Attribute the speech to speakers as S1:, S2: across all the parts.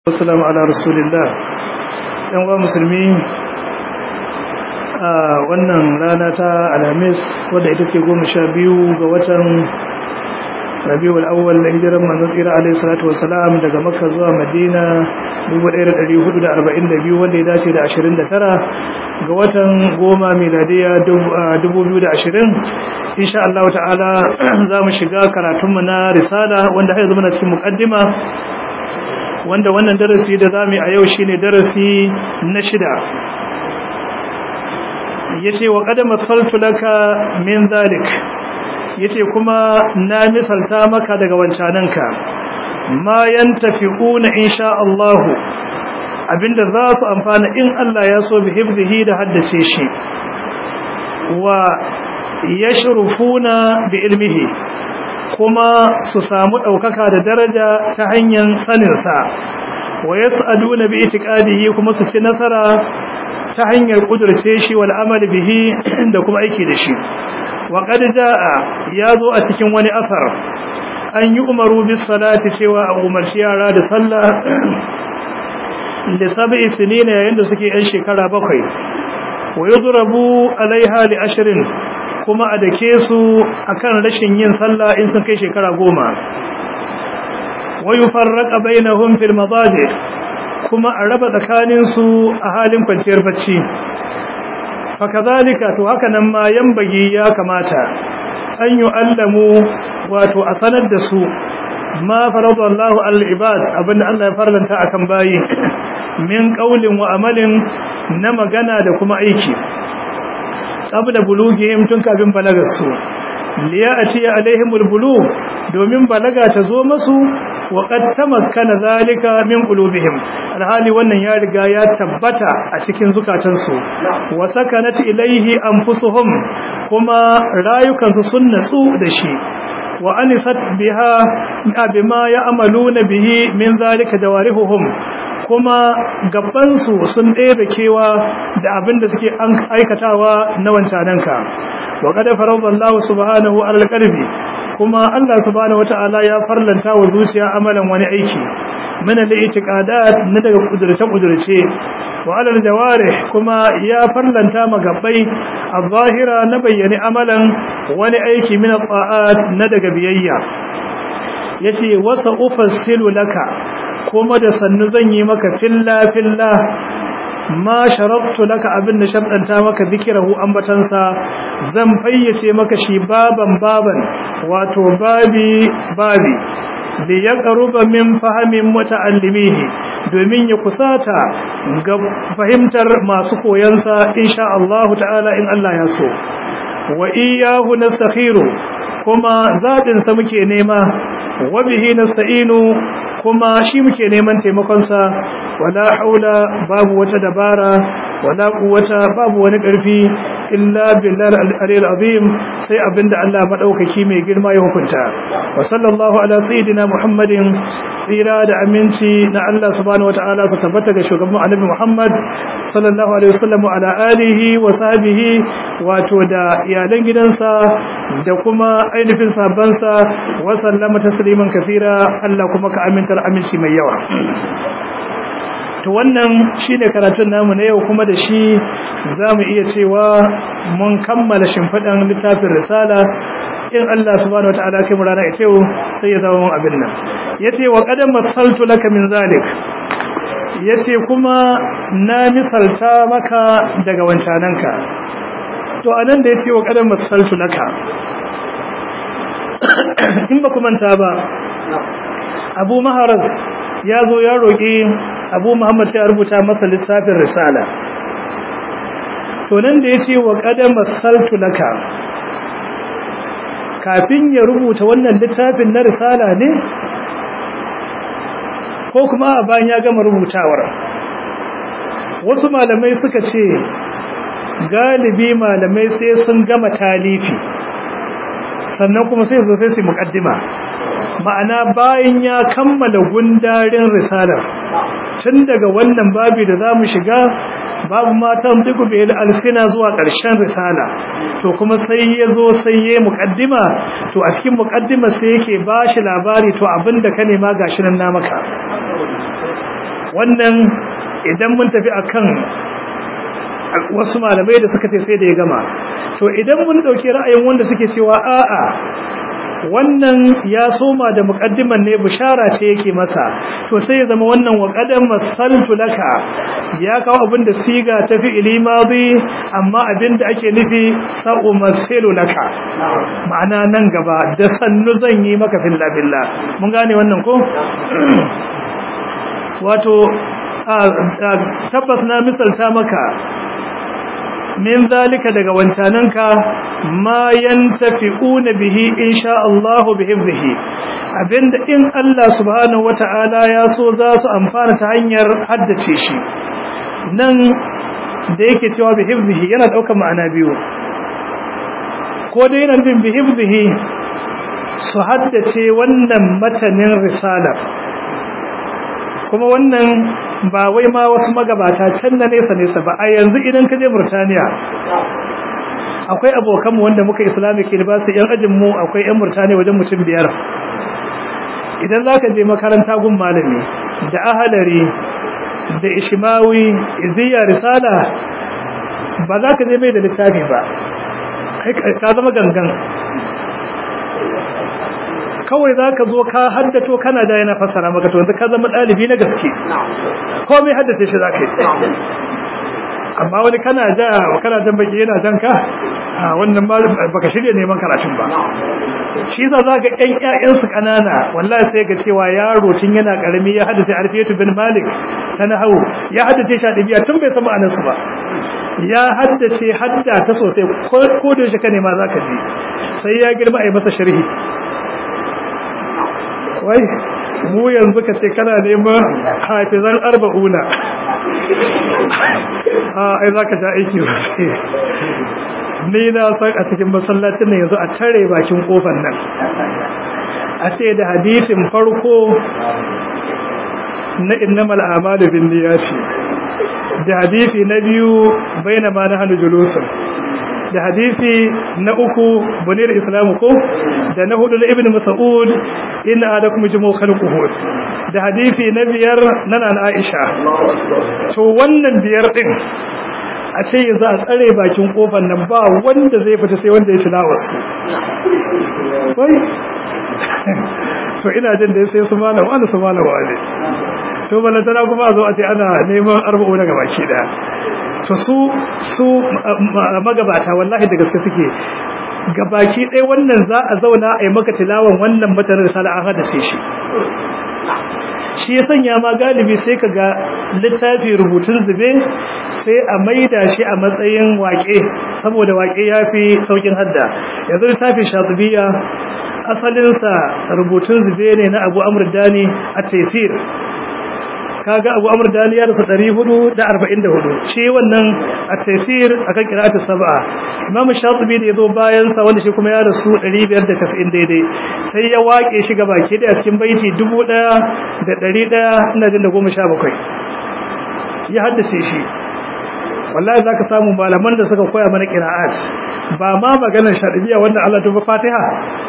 S1: Assalamu ala rasulillah yan wa musulmi a wannan rana ta alhamis wadda ita ce goma sha biyu ga watan rabiul awwal da hijiran manzon tsira alaihi salatu wassalam daga makka zuwa madina 1442 wanda ya dace da 29 ga watan goma miladiya 2020 insha Allah ta'ala za mu shiga karatunmu na risala wanda har yanzu muna cikin muqaddima wanda wannan darasi da zamu a yau shine darasi na shida yace wa qad masaltu laka min zalik yace kuma na misalta maka daga wancananka ma yantafiquna insha Allah abinda za su amfana in Allah ya so bi hifzihi da haddace shi wa yashrufuna bi ilmihi kuma su samu ɗaukaka da daraja ta hanyar saninsa wa ya sa'adu na bi itikadihi kuma su ci nasara ta hanyar ƙudurce shi wal amal bihi da kuma aiki da shi wa qad jaa ya zo a cikin wani asar an yi umaru bis salati cewa a umarci yara da sallah da sab'i sinina yayin da suke yan shekara bakwai wa yudrabu alaiha li ashrin kuma a dake su akan rashin yin sallah in sun kai shekara goma wayu farraqa bainahum fil madaji kuma a raba tsakanin su a halin kwanciyar bacci fakazalika to haka nan ma yambagi ya kamata an yu'allamu wato a sanar da su ma faradallahu al ibad abinda Allah ya farlanta akan bayi min qaulin wa amalin na magana da kuma aiki qabla bulughihim tun kafin balagar su liyati alaihim albulugh domin balaga ta zo masu wa qad tamakkana zalika min qulubihim alhali wannan ya riga ya tabbata a cikin zukatan su wa sakanat ilaihi anfusuhum kuma rayukan su sun natsu da shi wa anisat biha bima ya'maluna bihi min zalika jawarihuhum kuma gabansu sun ɗebe kewa da abin da suke aikatawa na wancananka wa kada faradallahu subhanahu alal qalbi kuma Allah subhanahu wataala ya farlanta wa zuciya amalan wani aiki min al-i'tiqadat na daga kudurce kudurce wa alal jawarih kuma ya farlanta magabbai az-zahira na bayyane amalan wani aiki min al-ta'at na daga biyayya yace wasa ufassilu laka kuma da sannu zan yi maka filla filla ma sharabtu laka abin da sharɗanta maka zikirahu ambatansa zan fayyace maka shi baban baban wato babi babi da ya ƙaruba min fahimin muta'allimihi domin ya kusata ga fahimtar masu koyansa insha Allah ta'ala in Allah ya so wa iyyahu nastakhiru kuma zaɓin sa muke nema wa bihi nasta'inu kuma shi muke neman taimakonsa wala haula babu wata dabara wala quwwata babu wani ƙarfi illa billahi al-aliyyil azim sai abinda Allah madaukaki mai girma ya hukunta wa sallallahu ala sayyidina muhammadin tsira da aminci na Allah subhanahu wataala su tabbata ga shugaban annabi Muhammad sallallahu alaihi wasallam ala alihi wa sahbihi wato da iyalan gidansa da kuma ainihin sabansa wa sallama tasliman kafira Allah kuma ka amintar aminci mai yawa to wannan shine karatun namu na yau kuma da shi zamu iya cewa mun kammala shimfidan littafin risala in Allah subhanahu wataala kai mu rana ita yau sai ya zama mun abin nan yace wa qadam masaltu laka min zalik yace kuma na misalta maka daga wancananka to anan da yace wa qadam masaltu laka in ba ku manta ba Abu Maharaz ya zo ya roƙi Abu Muhammad ya rubuta masa littafin risala to nan da yace wa qadam masaltu laka kafin ya rubuta wannan littafin na risala ne ko kuma a bayan ya gama rubutawar wasu malamai suka ce galibi malamai sai sun gama talifi sannan kuma sai zo sai su mukaddima ma'ana bayan ya kammala gundarin risalar tun daga wannan babi da za mu shiga babu matan duk bai alsina zuwa ƙarshen risala to kuma sai ya zo sai ya muƙaddima to a cikin muƙaddima sai yake ba shi labari to abinda ka nema gashi nan na maka wannan idan mun tafi akan wasu malamai da suka ce sai da ya gama to idan mun dauki ra'ayin wanda suke cewa a'a wannan ya soma da muqaddiman ne bishara ce yake masa to sai ya zama wannan wa qadam masaltu laka ya kawo abin da siga ta fi'ili madi amma abin da ake nufi sa'u masilu laka ma'ana nan gaba da sannu zan yi maka filla billah mun gane wannan ko wato tabbas na misalta maka min zalika daga wancananka ma yantafi'una bihi insha Allah bihifzihi abinda in Allah subhanahu wata'ala ya so za su amfana ta hanyar haddace shi nan da yake cewa bihifzihi yana daukar ma'ana biyu ko dai yana nufin bihifzihi su haddace wannan matanin risalar kuma wannan ba wai ma wasu magabata can na nesa nesa ba a yanzu idan ka je Burtaniya akwai abokanmu wanda muka islamic university yan ajin mu akwai yan Burtaniya wajen mutum biyar idan zaka je makaranta gun malami da ahalari da ishmawi iziya risala ba za ka je mai da littafi ba ka zama gangan kawai za ka zo ka haddato kana da yana fassara maka to yanzu ka zama ɗalibi na gaske komai haddace shi za ka yi amma wani kana ja kana jan baki yana jan ka wannan baka shirya neman karatun ba shi za za ga ƴan ƴaƴansu ƙanana wallahi sai ga cewa yaro tun yana ƙarami ya haddace alfiyatu bin malik ta nahawu ya haddace shi a ɗabi'a tun bai san ma'anarsu ba ya haddace hadda ta sosai ko da shi ka nema za ka ji sai ya girma a yi masa sharhi wai mu yanzu ka ce kana neman hafizan arba'una a ai za ka sha aiki sosai ni na san a cikin masallacin nan yanzu a tare bakin kofar nan a ce da hadisin farko na innamal a'malu bin niyyati da hadisi na biyu bainama nahnu julusun da hadisi na uku bunir islamu ko da na hudu na ibn mas'ud inna adakum jumu khalquhu da hadisi na biyar na nan aisha to wannan biyar din a ce yanzu a tsare bakin kofar nan ba wanda zai fita sai wanda ya tilawa su wai to ina jin da sai su malam wani su malam wani to balantana kuma a zo a ce ana neman arba'u daga baki daya to su su magabata wallahi da gaske suke gabaki ɗaya wannan za a zauna a yi maka tilawan wannan matanin risala an hada sai shi shi ya sanya ma galibi sai ka ga littafi rubutun zube sai a maida shi a matsayin waƙe saboda waƙe ya fi saukin hadda yanzu littafin shatubiya asalinsa rubutun zube ne na abu amur dani a taisir kaga abu amur dani ya rasu 444 shi wannan at-tafsir akan qira'atu sab'a imam shatibi da yazo bayan sa wanda shi kuma ya rasu 590 daidai sai ya wake shi gabaki da cikin baiti 1100 ina jin da 17 ya haddace shi wallahi zaka samu malaman da suka koya mana qira'at ba ma maganar shatibiya wanda Allah ta Fatiha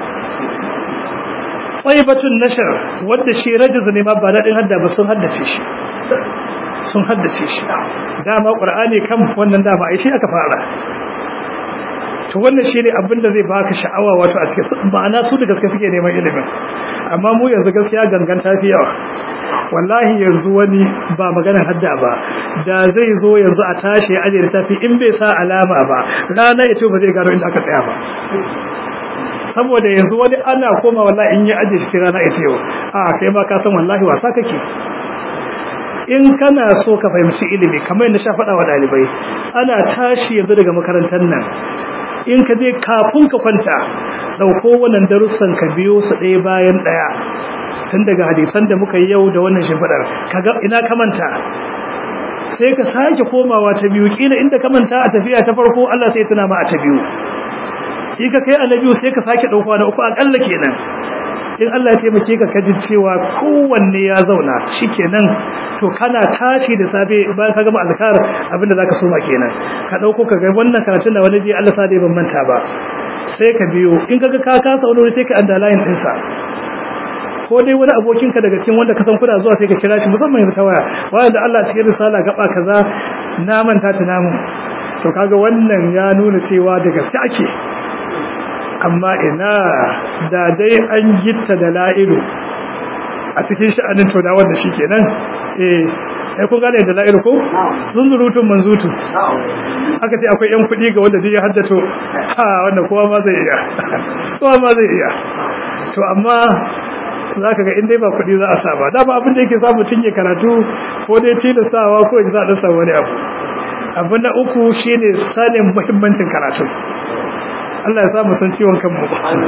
S1: tsayibatun nashar wadda shi rajiz ne ma ba daɗin hadda ba sun haddace shi sun haddace shi dama ƙur'ani kan wannan dama ai shi aka fara to wannan shi ne abin da zai baka sha'awa wato a cikin ma'ana su da gaske suke neman ilimin amma mu yanzu gaskiya gangan ta fi yawa wallahi yanzu wani ba maganar hadda ba da zai zo yanzu a tashi ya ajiye littafi in bai sa alama ba rana ya ce ba zai gano inda aka tsaya ba saboda yanzu wani ana koma wallahi in yi aje shi rana ita yau a kai ma ka san wallahi wasa kake in kana so ka fahimci ilimi kamar yadda sha faɗa wa ɗalibai ana tashi yanzu daga makarantar nan in ka je kafin ka kwanta ɗauko wannan darussan ka biyo su ɗaya bayan ɗaya tun daga hadisan da muka yi yau da wannan shimfiɗar kaga ina ka manta sai ka sake komawa ta biyu kila inda ka manta a tafiya ta farko Allah sai tuna ma a ta biyu in ka kai annabi sai ka sake dauko na uku akalla kenan in Allah ya taimake ka kaji cewa kowanne ya zauna shikenan to kana tashi da safe bayan ka gama azkar abinda zaka soma kenan ka dauko ka ga wannan karatun da wani ji Allah sa dai ban manta ba sai ka biyo in kaga ka kasa wani sai ka underline din sa ko dai wani abokinka daga cikin wanda ka san kuna zuwa sai ka kira shi musamman yanzu ta waya waya da Allah cikin risala gaba kaza na manta ta namu to kaga wannan ya nuna cewa da gaske ake amma ina da dai an gitta da la'ilu a cikin sha'anin to da wanda shikenan eh ai kun gane da la'ilu ko zunzurutun manzutu aka ce akwai yan kuɗi ga wanda ya haddato ha wannan kowa ma zai iya kowa ma zai iya to amma za ka ga in dai ba kuɗi za a sa ba dama abin da yake samu cinye karatu ko dai tilastawa ko za a ɗasa wani abu abu na uku shine sanin muhimmancin karatu Allah ya samu san ciwon kanmu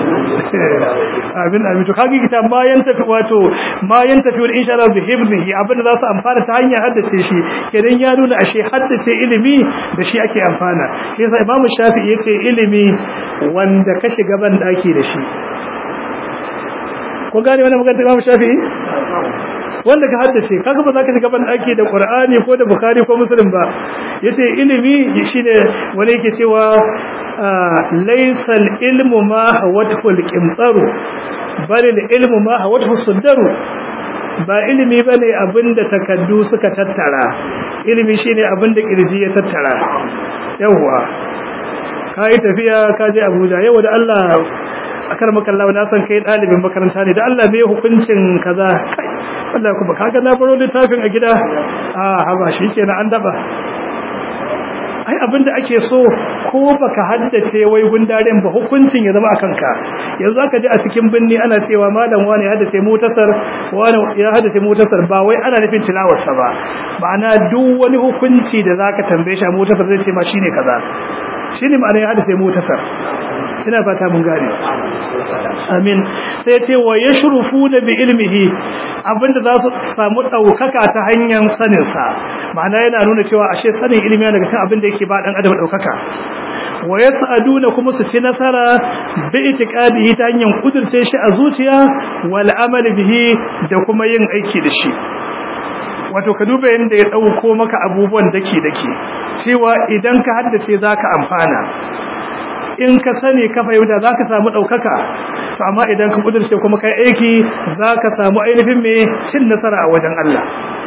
S1: abin abin to kage kita ma yan tafi wato ma yan tafi wal insha Allah bi hibzihi abin da za su amfana ta hanyar haddace shi kenan ya nuna ashe haddace ilimi da shi ake amfana shi yasa Imam Shafi'i yace ilimi wanda ka shiga ban daki da shi ko gane wannan magana Imam Shafi'i wanda ka haddace kaga ba za ka shiga ban daki da Qur'ani ko da Bukhari ko Muslim ba yace ilimi shine wani yake cewa laysa al-ilmu ma hawathu al-qimtaru bal al-ilmu ma hawathu as-sadru ba ilimi bane abinda takaddu suka tattara ilimi shine abinda kirji ya tattara yawa kai tafiya ka je Abuja yau da Allah akar makallawa na san kai dalibin makaranta ne da Allah bai hukuncin kaza kai wallahi kuma kaga na baro littafin a gida a haba shikenan an daba ai abinda ake so ko baka haddace wai gundaren ba hukuncin ya zama akan ka yanzu aka ji a cikin binni ana cewa malam wani ya haddace mutasar wani ya haddace mutasar ba wai ana nufin tilawarsa ba ma'ana duk wani hukunci da zaka tambaye shi a mutasar zai ce ma shine kaza shine ma'ana ya haddace mutasar ina fata mun gane amin sai ce wa yashrufuna bi ilmihi abinda za su samu daukaka ta hanyar sanin sa ma'ana yana nuna cewa ashe sanin ilimi daga cikin abinda yake ba dan adam daukaka wa yas'aduna kuma su ci nasara bi itiqadihi ta hanyar kudurce shi a zuciya wal amal bihi da kuma yin aiki da shi wato ka duba yanda ya dauko maka abubuwan dake dake cewa idan ka haddace zaka amfana in ka sani ka fahimta za ka samu ɗaukaka to amma idan ka ƙudurce kuma kai aiki za ka samu ainihin mai cin nasara a wajen Allah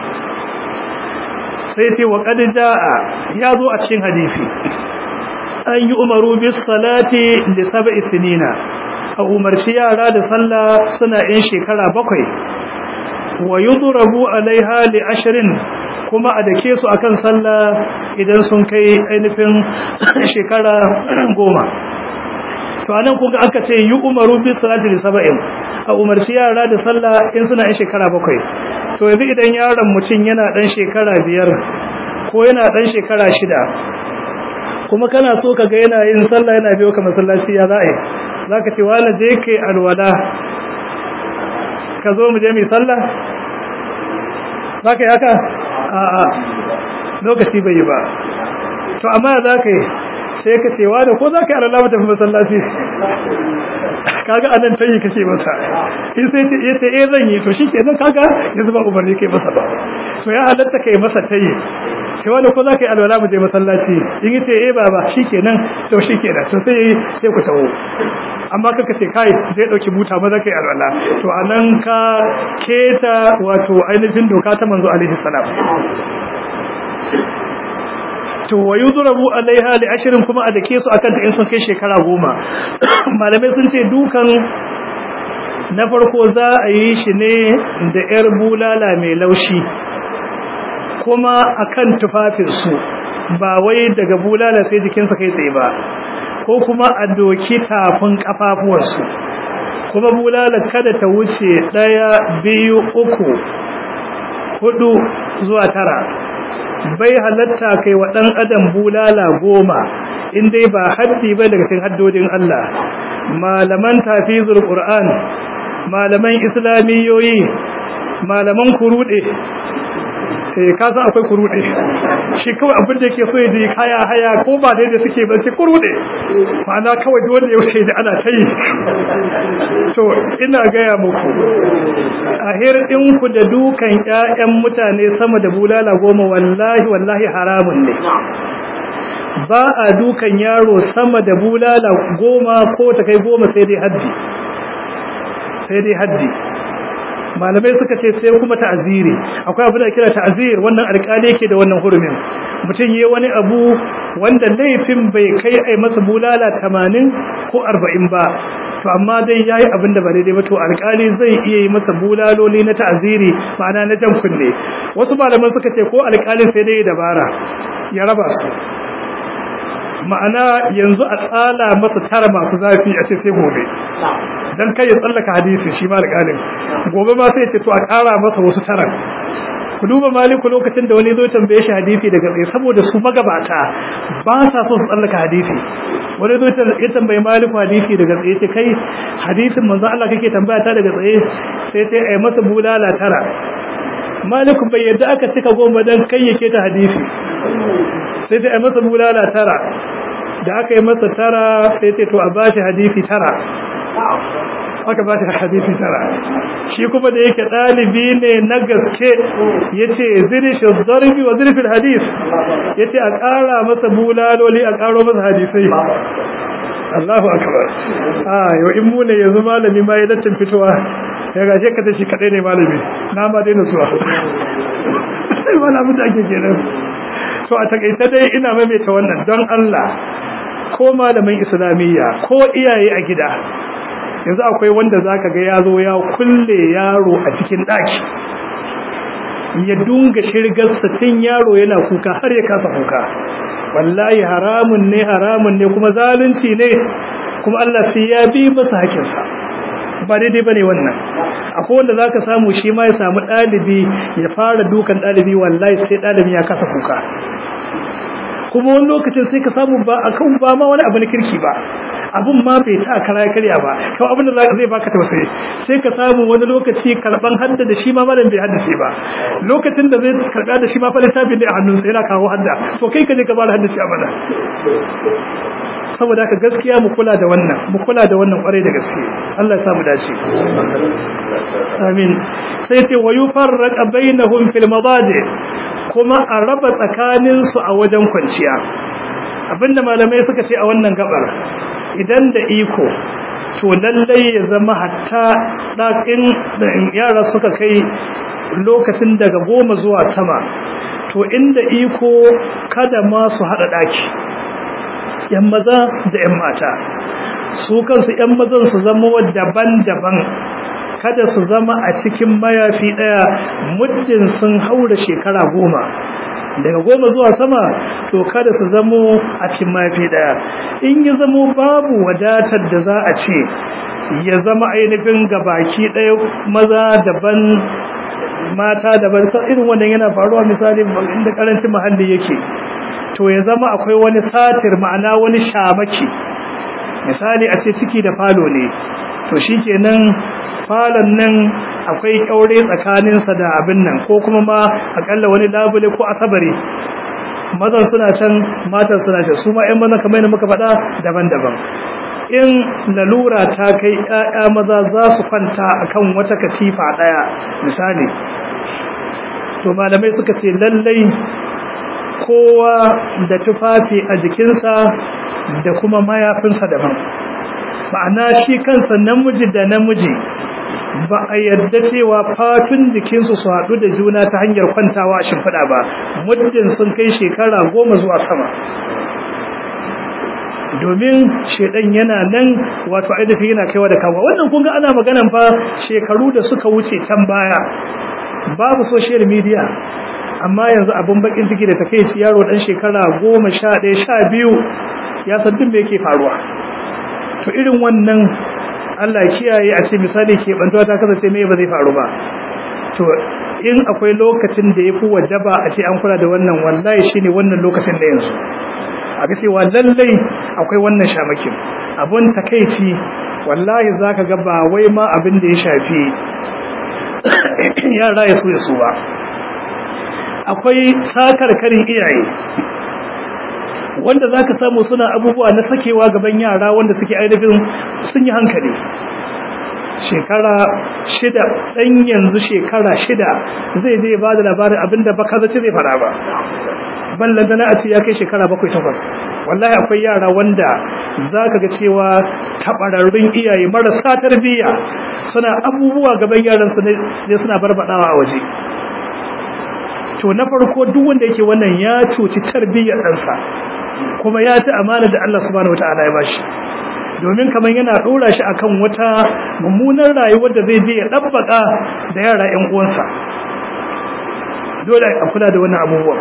S1: sai ce wa ƙadida ya zo a cikin hadisi an yi umaru bis salati da saba isinina a umarci yara da sallah suna yin shekara bakwai wa yi durabu alaiha li ashirin kuma a dake su akan sallah idan sun kai ainihin shekara goma to anan kuga aka ce yi umaru bi salati li sab'in a umarci yara da sallah in suna yin shekara bakwai to yanzu idan yaron mutum yana dan shekara biyar ko yana dan shekara shida kuma kana so ka ga yana yin sallah yana biyo ka masallaci ya za'a zaka ce wala je kai alwala ka zo mu je mu sallah zaka yi haka a'a lokaci bai yi ba to amma za ka yi sai ka cewa da ko za ka yi alala mata fi masallaci kaga anan tayi kake masa in sai ta iya ta eh zan yi to shi kenan kaga yanzu ba umarni kai masa ba to ya halatta kai masa tayi cewa da ko za ka yi alwala mu je masallaci in yi ce eh baba shi kenan to shi kenan to sai sai ku tawo amma kaka ce kai zai dauki buta maza kai alwala to anan ka keta wato ainihin doka ta manzo alaihi salam to wayudrabu alaiha li ashrin kuma a dake su akan ta in sun kai shekara goma malamai sun ce dukan na farko za a yi shi ne da yar bulala mai laushi kuma akan tufafinsu ba wai daga bulala sai jikinsa kai tsaye ba ko kuma a doki tafin kafafuwarsu kuma bulala kada ta wuce ɗaya biyu uku hudu zuwa tara bai halatta kai wa ɗan adam bulala goma in dai ba haddi ba daga cikin haddodin Allah malaman tafizul qur'an malaman islamiyoyi malaman kurude eh ka san akwai kurude shi kawai abin da yake so ya ji kaya haya ko ba dai da suke ba sai kurude ma'ana kawai duk wanda ya wuce da ana ta yi to ina gaya muku a hirɗin ku da dukan ƴaƴan mutane sama da bulala goma wallahi wallahi haramun ne ba a dukan yaro sama da bulala goma ko ta kai goma sai dai hajji sai dai hajji malamai suka ce sai kuma ta'aziri akwai abu da kira ta'azir wannan alƙali yake da wannan hurumin mutum yi wani abu wanda laifin bai kai ai masa bulala 80 ko 40 ba to amma dai yayi abin da ba daidai ba to alƙali zai iya yi masa bulaloli na ta'aziri ma'ana na jan kunne wasu malaman suka ce ko alƙalin sai dai dabara ya raba su ma'ana yanzu a tsala masa tara masu zafi a ce sai gobe dan kai ya tsallaka hadisi shi ma alƙalin gobe ma sai ya ce to a ƙara masa wasu tara ku duba maliku lokacin da wani zo tambaye shi hadisi daga tsaye saboda su magabata ba sa so su tsallaka hadisi wani zo ya tambaye maliku hadisi daga tsaye ce kai hadisin manzo Allah kake tambaya ta daga tsaye sai sai ai masa bulala tara maliku bai yadda aka cika goma dan kai yake ta hadisi sai sai ai masa bulala tara da aka yi masa tara sai sai to a bashi hadisi tara aka ba shi hadisi tara shi kuma da yake dalibi ne na gaske yace zirish zarbi wa zirfil hadis yace a ƙara masa bulaloli a ƙaro masa hadisai Allahu akbar ah yau in mu ne yanzu malami ma ya dattin fitowa ya gashe ka shi kadai ne malami na ma daina zuwa sai wala mutu ake kenan to a takaice dai ina maimaita wannan don Allah ko malamin islamiyya ko iyaye a gida yanzu akwai wanda zaka ga ya zo ya kulle yaro a cikin daki ya dunga shirgar satin yaro yana kuka har ya kasa kuka wallahi haramun ne haramun ne kuma zalunci ne kuma Allah sai ya bi masa hakinsa ba daidai bane wannan akwai wanda zaka samu shi ma ya samu dalibi ya fara dukan dalibi wallahi sai dalibi ya kasa kuka kuma wani lokacin sai ka samu ba akan ba ma wani abu na kirki ba abun ma bai ta kara karya ba kawai abin da zai baka tausayi sai ka samu wani lokaci karban hadda da shi ma malam bai haddace ba lokacin da zai karba da shi ma fa littafin ne a hannunsa yana kawo hadda to kai ka je ka bada hadda shi a bana saboda haka gaskiya mu kula da wannan mu kula da wannan kwarai da gaske Allah ya sa mu dace amin sai ce wa yufarraqa bainahum fil madaji kuma a raba tsakanin su a wajen kwanciya abinda malamai suka ce a wannan gabar idan da iko to lallai ya zama hatta ɗakin yara suka kai lokacin daga goma zuwa sama to inda iko kada ma su haɗa ɗaki ‘yan maza da ‘yan mata su kansu ‘yan mazan su zama daban-daban kada su zama a cikin mayafi ɗaya muddin sun haura shekara goma daga goma zuwa sama to kada su zamo a cikin mafi daya in ya zamo babu wadatar da za a ce ya zama ainihin gabaki daya maza daban mata daban irin wannan yana faruwa misali inda karancin muhalli yake to ya zama akwai wani satir ma'ana wani shamaki misali a ce ciki da falo ne to shikenan falon nan akwai kyaure tsakaninsa da abin nan ko kuma ma akalla wani labule ko asabari mazan suna can matan suna can su ma 'yan mazan kamar yadda muka faɗa daban-daban in lalura ta kai 'ya'ya maza za su kwanta akan wata katifa ɗaya misali to malamai suka ce lallai kowa da tufafi a jikinsa da kuma mayafinsa daban ma'ana shi kansa namiji da namiji ba a yarda cewa fatun jikinsu su haɗu da juna ta hanyar kwantawa a shimfiɗa ba muddin sun kai shekara goma zuwa sama domin shedan yana nan wato ainihin yana kaiwa da kawo wannan kunga ana maganan fa shekaru da suka wuce can baya babu social media amma yanzu abin bakin ciki da takeici yaro dan shekara goma sha ɗaya sha biyu ya san duk me yake faruwa to irin wannan Allah kiyaye a ce misali ke bantuwa ta kasance me ba zai faru ba to in akwai lokacin da yafi wajaba a ce an kula da wannan wallahi shine wannan lokacin da yanzu a ga cewa lallai akwai wannan shamakin abun takeici wallahi zaka ga ba wai ma abin da ya shafi yara ya so ya so ba akwai sakar karin iyaye wanda za ka samu suna abubuwa na sakewa gaban yara wanda suke ainihin sun yi hankali shekara shida ɗan yanzu shekara shida zai zai ba da labarin abinda ba ka zace zai fara ba ballan da na a ce ya kai shekara bakwai takwas wallahi akwai yara wanda za ka ga cewa taɓararrun iyaye marasa tarbiyya suna abubuwa gaban yaransu ne suna barbaɗawa a waje to na farko duk wanda yake wannan ya cuci tarbiyyar ɗansa kuma ya ta amana da Allah subhanahu wataala ya bashi domin kamar yana dora shi akan wata mummunar rayuwar da zai je ya dabbaka da yara ƴan uwansa dole a kula da wannan abubuwan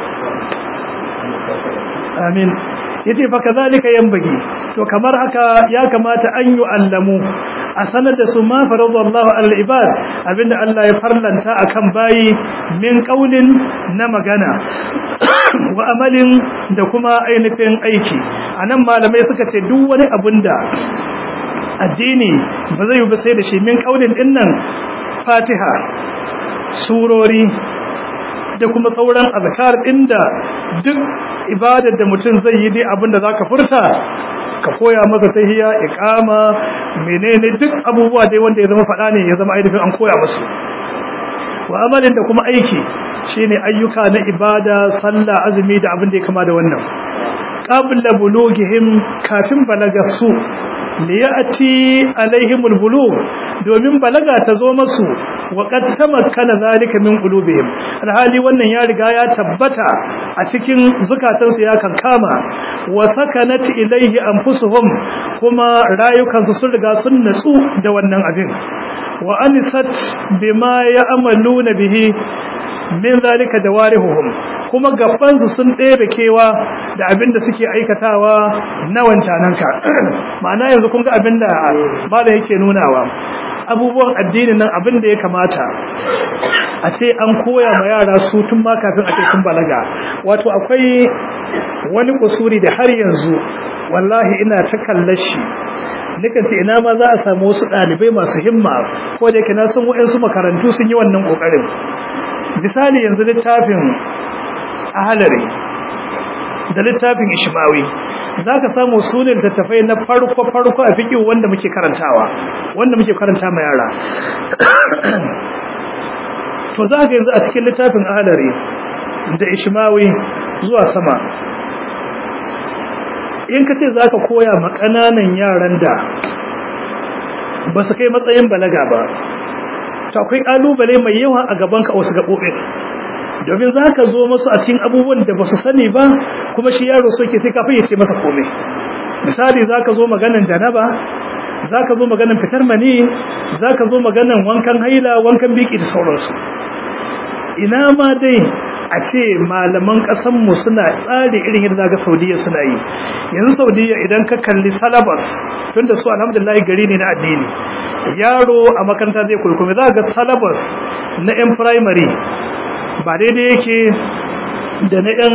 S1: amin yace fa kazalika yanbagi to kamar haka ya kamata an yi allamu a sanar da su ma faradallahu alal ibad abinda Allah ya farlanta akan bayi min qaulin na magana wa amalin da kuma ainihin aiki anan malamai suka ce duk wani abinda addini ba zai yi ba sai da shi min qaulin dinnan Fatiha surori da kuma sauran azkar inda duk ibadar da mutum zai yi dai abinda zaka furta ka koya masa tahiyya iqama menene duk abubuwa dai wanda ya zama fada ne ya zama ainihin an koya musu wa amalin da kuma aiki shine ayyuka na ibada sallah azumi da abin da ya kama da wannan qabla bulughihim kafin balagarsu liyati alaihimul bulugh domin balaga ta zo masu wa qad tamakkana zalika min qulubihim alhali wannan ya riga ya tabbata a cikin zukatansu ya kankama wa sakanat ilaihi anfusuhum kuma rayukansu sun riga sun natsu da wannan abin wa anisat bima ya'maluna bihi min zalika dawarihuhum kuma gabansu sun ɗebe kewa da abin da suke aikatawa na wancananka ma'ana yanzu kun ga abin da bala yake nunawa abubuwan addinin nan abin da ya kamata a ce an koya ma yara su tun ma kafin a ce sun balaga wato akwai wani kusuri da har yanzu wallahi ina ta kallar shi nukan ce ina ma za a samu wasu ɗalibai masu himma ko da yake na san waɗansu makarantu sun yi wannan ƙoƙarin misali yanzu littafin ahalari da littafin ishmawi za ka samu sunan littattafai na farko-farko a fiƙi wanda muke karantawa wanda muke karanta ma yara to za ka yanzu a cikin littafin ahalari da ishmawi zuwa sama in ka ce za ka koya ma ƙananan yaran da ba su kai matsayin balaga ba to akwai ƙalubale mai yawa a gabanka a wasu gaɓoɓin domin za ka zo masu a cikin abubuwan da ba su sani ba kuma shi yaro so ke sai kafin ya ce masa komai misali za ka zo maganan janaba za ka zo maganan fitar mani za ka zo maganan wankan haila wankan biki da sauransu ina ma dai a ce malaman ƙasanmu suna tsari irin yadda ga saudiya suna yi yanzu saudiya idan ka kalli salabas tun da su alhamdulillah gari ne na addini yaro a makaranta zai kurkumi za ga salabas na 'yan firamare ba daidai yake da na yan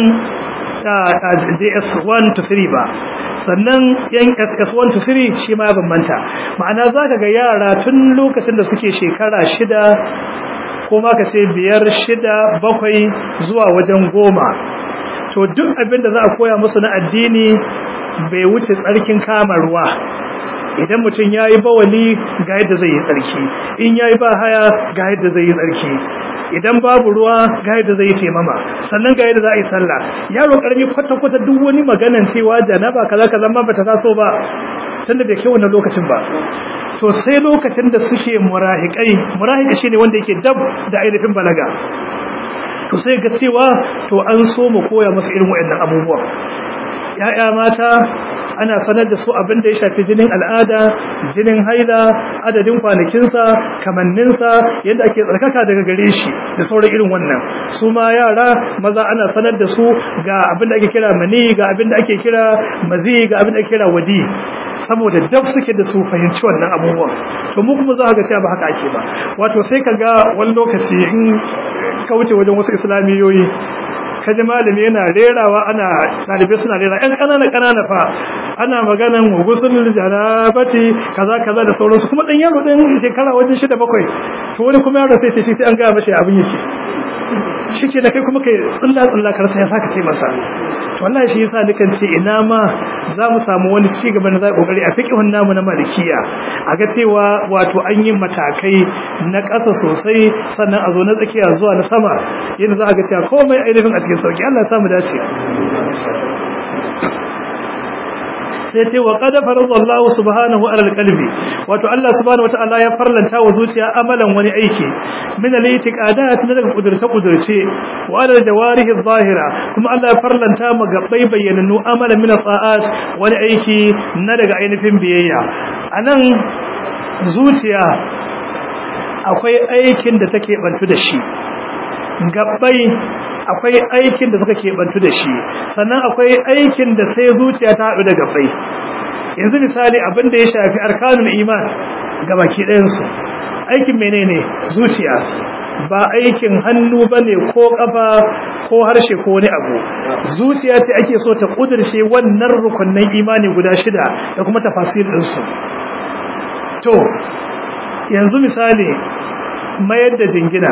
S1: js1 to 3 ba sannan yan ss1 to 3 shi ma ya bambanta ma'ana za ka ga yara tun lokacin da suke shekara shida ko ma ka ce biyar shida bakwai zuwa wajen goma to duk abin da za a koya musu na addini bai wuce tsarkin kama ruwa idan mutum ya yi bawali ga yadda zai yi tsarki in ya yi ba haya ga yadda zai yi tsarki idan babu ruwa ga yadda zai taimama sannan ga yadda za a yi sallah yaro karami kwata-kwata duk wani maganan cewa janaba kaza kaza ma bata taso ba tunda bai kai wannan lokacin ba to sai lokacin da suke murahikai murahika shine wanda yake dab da ainihin balaga to sai ga cewa to an so mu koya musu irin waɗannan abubuwa ya'ya mata ana sanar da su abin da ya shafi jinin al'ada jinin haila adadin kwanakinsa kamanninsa yadda ake tsarkaka daga gare shi da sauran irin wannan su ma yara maza ana sanar da su ga abin da ake kira mani ga abin da ake kira mazi ga abin da ake kira wadi saboda daf suke da su fahimci wannan abubuwan to mu kuma za ka ga cewa ba haka ake ba wato sai ka ga wani lokaci in ka wuce wajen wasu islamiyoyi kaji malami yana rerawa ana ɗalibai suna rera ƴan ƙanana ƙanana fa ana maganan gusul jarabati kaza kaza da sauransu kuma ɗan yaro ɗan shekara wajen shida bakwai to wani kuma yaro sai ce shi sai an gaya mashi abin yake shi ke da kai kuma kai tsilla tsilla karsa ya saka ce masa to wallahi shi yasa dukan ce ina ma za mu samu wani ci gaba na za kokari a fiqhun namu na malikiya a ga cewa wato an yi matakai na ƙasa sosai sannan a zo na tsakiya zuwa na sama yadda za a ga cewa komai ainihin a cikin sauki Allah ya samu dace sai ce wa qad faradallahu subhanahu ala alqalbi wato Allah subhanahu wataala ya farlanta wa zuciya amalan wani aiki min al-i'tiqadat na daga kudurce kudurce wa ala jawarihi adh-dhahira kuma Allah ya farlanta ma gabbai bayyananu amalan min al-ta'at wani aiki na daga ainihin biyayya anan zuciya akwai aikin da take bantu da shi gabbai akwai aikin da suka keɓantu da shi sannan akwai aikin da sai zuciya ta haɗu da gabbai yanzu misali abin da ya shafi arkanul iman ga baki ɗayansu aikin menene zuciya ba aikin hannu ba ne ko ƙafa ko harshe ko wani abu zuciya ce ake so ta ƙudurce wannan rukunnan imani guda shida da kuma tafasir ɗinsu to yanzu misali mayar da jingina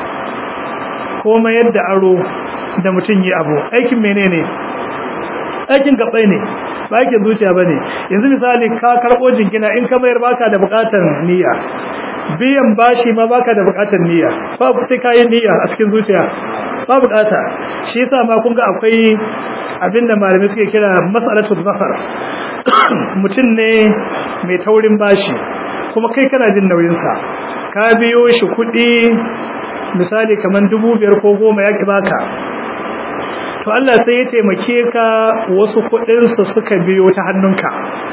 S1: ko mayar da aro da mutum yi abu aikin menene aikin gabbai ne ba aikin zuciya bane yanzu misali ka karbo jingina in ka mayar baka da bukatar niyya biyan bashi ma baka da bukatar niyya ba sai kai niyya a cikin zuciya ba bukata shi yasa ma kun ga akwai abinda malamai suke kira mas'alatul zafar mutum ne mai taurin bashi kuma kai kana jin nauyin sa ka biyo shi kuɗi misali kamar dubu biyar ko goma ya ƙi baka to Allah sai ya taimake ka wasu kuɗinsu suka biyo ta hannunka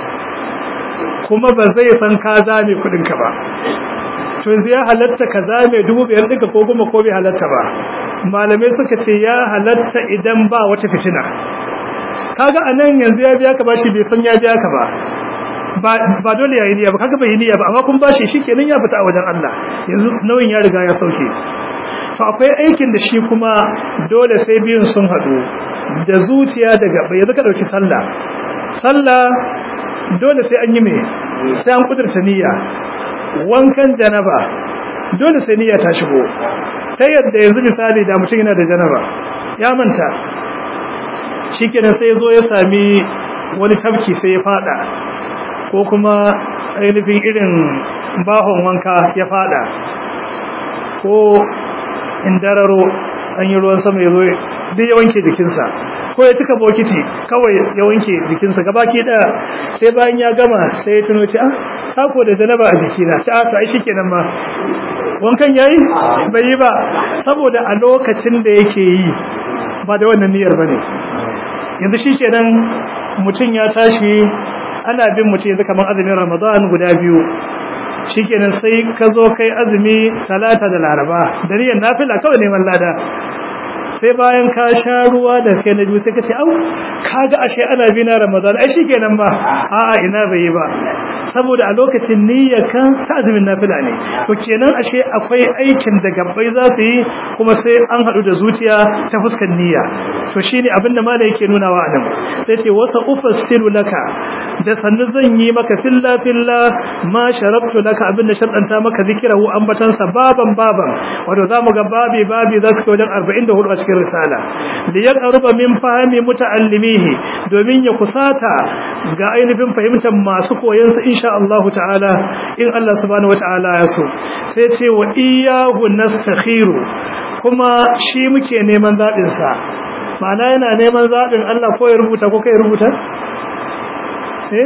S1: kuma ba zai san ka zame kuɗinka ba to yanzu ya halatta ka zame dubu biyar ɗinka ko goma ko bai halatta ba malamai suka ce ya halatta idan ba wata fitina kaga anan yanzu ya biya ka bashi bai san ya biya ka ba ba dole ya yi niyya ba kaga bai yi niyya ba amma kun bashi shikenan ya fita a wajen Allah yanzu nauyin ya riga ya sauke to akwai aikin da shi kuma dole sai biyun sun haɗu da zuciya daga bai yanzu ka ɗauki sallah sallah dole sai an yi mai sai an kudurta niyya wankan janaba dole sai niyya ta shigo ta yadda yanzu misali da mutum yana da janaba ya manta shikenan sai zo ya sami wani tafki sai ya fada ko kuma ainihin irin bahon wanka ya fada ko indararo an yi ruwan sama ya zo duk ya wanke jikinsa ko ya cika bokiti kawai ya wanke jikinsa gabaki daya sai bayan ya gama sai ya tuno ci ah kako da janaba a jikina ci ah to ai shikenan ma wankan yayi bai yi ba saboda a lokacin da yake yi ba da wannan niyyar bane yanzu shikenan mutum ya tashi ana bin mutum yanzu kamar azumin Ramadan guda biyu shikenan sai ka zo kai azumi talata da laraba da niyyar nafila kawai neman lada sai bayan ka sha ruwa da kai na biyu sai ka ce au kaga ashe ana bi na ramadan ai shikenan ba a'a ina bai yi ba saboda a lokacin niyyar ka ta azumin nafila ne to kenan ashe akwai aikin da gabbai za su yi kuma sai an haɗu da zuciya ta fuskar niyya to shine abin da malai yake nunawa a nan sai ce wasa ufassilu laka da sannu zan yi maka filla filla ma sharabtu laka abin da sharɗanta maka zikirahu ambatansa baban baban wato za mu ga babi babi za su kai wajen 44 a cikin risala da ya ƙaruba min fahimi muta'allimihi domin ya kusata ga ainihin fahimtar masu koyansa insha Allah ta'ala in Allah subhanahu wata'ala ya so sai ce wa iyyahu nastakhiru kuma shi muke neman zaɓin sa ma'ana yana neman zaɓin Allah ko ya rubuta ko kai rubuta eh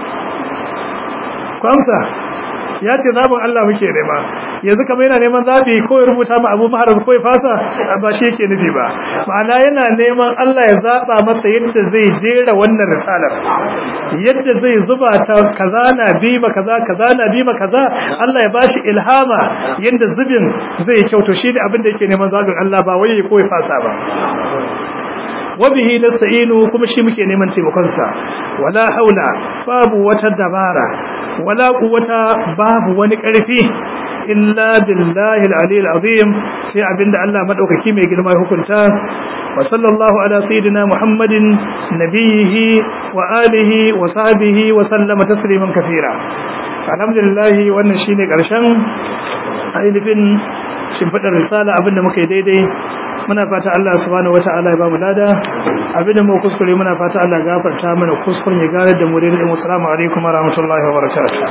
S1: kwamsa ya ce zaɓin Allah muke nema yanzu kamar yana neman zaɓi ko ya rubuta ma abu maharar ko ya fasa ba shi yake nufi ba ma'ana yana neman Allah ya zaɓa masa yadda zai jera wannan risalar yadda zai zuba ta kaza na bima kaza kaza na bima kaza Allah ya bashi ilhama yadda zubin zai kyauto shi ne abin da yake neman zaɓin Allah ba wai ko ya fasa ba wabihi nasta'inu kuma shi muke neman taimakon sa wala haula babu wata dabara wala quwwata babu wani karfi illa billahi al-aliyyil azim sai abinda Allah madaukaki mai girma hukunta wa sallallahu ala sayidina muhammadin nabiyhi wa alihi wa sahbihi wa sallama tasliman kaseera alhamdulillah wannan shine karshen ainihin shimfidar risala abinda muka yi daidai muna fata Allah subhanahu wataala ya bamu lada abinda mu kuskure muna fata Allah ya gafarta mana kuskuren ya gare da mu da mu assalamu alaikum wa rahmatullahi wa barakatuh